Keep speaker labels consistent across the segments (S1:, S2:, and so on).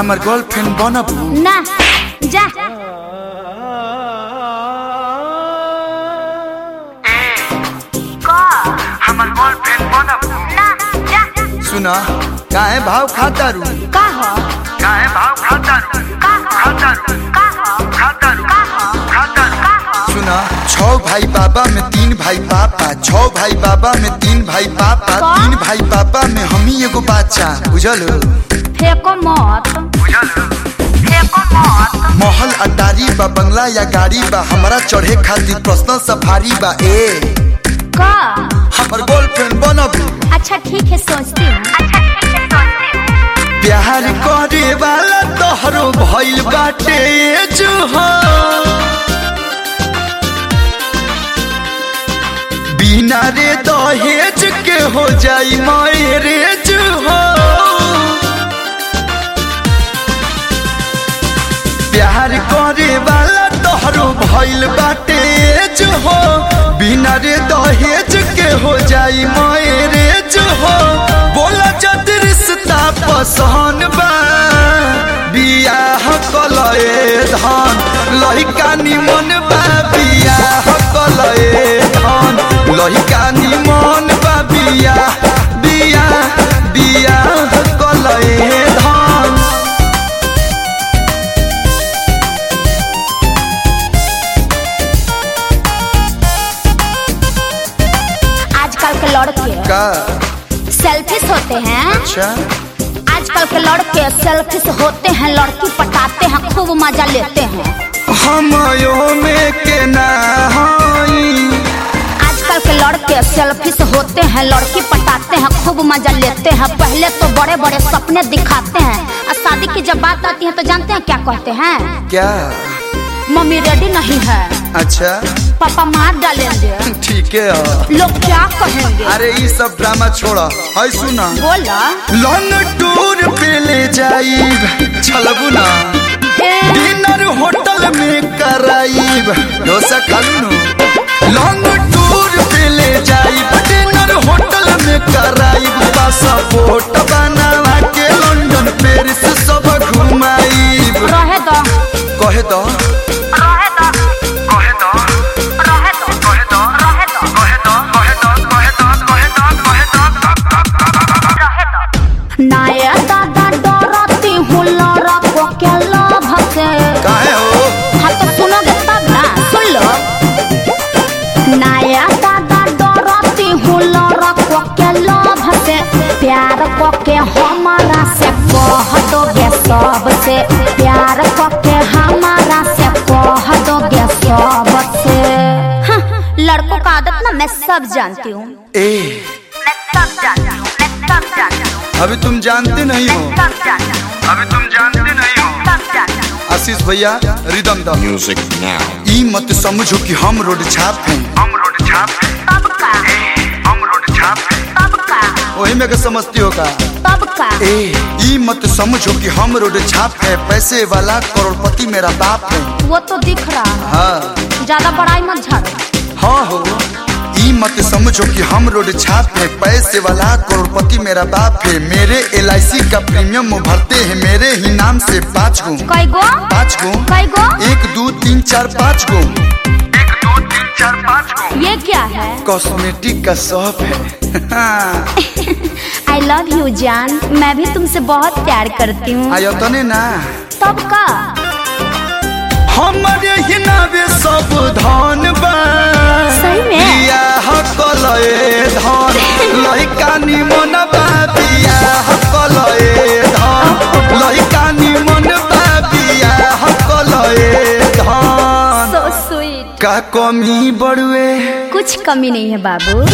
S1: हमार गर्लफ्रेंड बनबू
S2: ना जा
S1: हमार गर्लफ्रेंड बनबू
S2: ना जा
S1: सुना काहे भाव खाता रू
S2: का हो
S1: काहे भाव खाता रू
S2: का हो
S1: खाता रू
S2: का हो
S1: खाता रू
S2: का हो
S1: खाता रू
S2: का हो
S1: सुना छह भाई बाबा में तीन भाई पापा छह भाई बाबा में तीन भाई पापा
S2: का?
S1: तीन भाई पापा में हम ही एगो बच्चा बुझल
S2: फेंको मत
S1: बुझल
S2: फेंको मत
S1: महल अटारी बा बंगला या गाड़ी बा हमरा चढ़े खातिर पर्सनल सफारी बा ए
S2: का
S1: हमर गर्लफ्रेंड बनबू
S2: अच्छा ठीक है सोचती हूँ अच्छा ठीक है सोचती हूँ
S1: प्यार करे वाला तोहरो भइल बाटे जुहा बिना रे दहेज के हो जाई मैरेज हो प्यार करे वाला तोहरो भइल बाटे हो बिना रे दहेज के हो जाई मैरेज हो बोला जद रिश्ता पसंद बा बियाह कलए धन लहिका निमन बा बियाह कलए धन लहिका निमन बा बियाह बियाह बियाह कलए धन
S2: आजकल के लड़के
S1: का
S2: सेल्फिश होते हैं
S1: अच्छा
S2: आजकल के लड़के सेल्फिश होते हैं लड़की पटाते हैं खूब मजा लेते हैं
S1: हमयो में के ना हई
S2: आजकल के लड़के सेल्फिश होते हैं लड़की पटाते हैं खूब मजा लेते हैं पहले तो बड़े बड़े सपने दिखाते हैं और शादी की जब बात आती है तो जानते हैं क्या कहते हैं
S1: क्या
S2: मम्मी रेडी नहीं है
S1: अच्छा
S2: पापा मार डालेंगे
S1: ठीक है
S2: लोग क्या कहेंगे
S1: अरे ये सब ड्रामा छोड़ा है सुना
S2: बोला
S1: लॉन्ग टूर पे ले जाइब चलबू ना
S2: ए,
S1: डिनर होटल में कराइब डोसा खालू नु लॉन्ग टूर पे ले जाइब डिनर होटल में कराइब पासपोर्ट बनावा के लंदन पेरिस सब घुमाइब
S2: रहे दो
S1: कहे तो
S2: रहे दो
S1: कहे तो
S2: रहे दो
S1: कहे तो
S2: रहे दो
S1: कहे तो कहे तो कहे तो कहे तो कहे तो
S2: नाया दादा डरती हूँ लड़को के लोभ से
S1: काहे हो
S2: हाँ तो सुनोगे तब ना सुन लो नाया दादा डरती हूँ लड़को के लोभ से प्यार को के हमारा से कह दोगे सबसे प्यार को के हमारा से कह दोगे सबसे हाँ, लड़कों का आदत ना मैं सब जानती हूँ
S1: ए
S2: मैं सब जानती हूँ मैं सब जानती हूँ
S1: अभी तुम जानते नहीं हो
S2: सब जानती हूँ
S1: अभी तुम जानते नहीं हो
S2: सब जानती हूँ
S1: आशीष भैया रिदम द
S3: Music now.
S1: ई मत समझो कि हम रोड छाप हैं हम रोड छाप हैं
S2: तब का
S1: हम रोड छाप हैं
S2: तब का
S1: वही में के समझती होगा
S2: तब का
S1: ए ई मत समझो कि हम रोड छाप है पैसे वाला करोड़पति मेरा बाप है
S2: वो तो दिख रहा है
S1: हाँ
S2: ज्यादा बड़ाई मत झाड़ो
S1: हाँ हो ई मत समझो कि हम रोड छाप है पैसे वाला करोड़पति मेरा बाप है मेरे एल का प्रीमियम भरते हैं मेरे ही नाम से पाँच गो
S2: कई गो
S1: पाँच गो
S2: कई गो
S1: एक दो तीन चार पाँच गो एक दो तीन चार पाँच गो
S2: ये क्या है
S1: कॉस्मेटिक का शॉप है
S2: आई लव यू जान मैं भी तुमसे बहुत प्यार करती हूँ
S1: आयो तो ने ना
S2: तब का
S1: हमारे ही नावे सब धन बा
S2: सही में?
S1: बियाह कलए धन लइका निमन बा बियाह कलए धन लइका निमन बा बियाह कलए धन
S2: सो स्वीट
S1: का कमी बड़ुए
S2: कुछ कमी नहीं है बाबू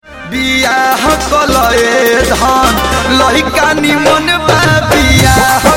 S1: बियाह कलए धन लइका निमन बा बियाह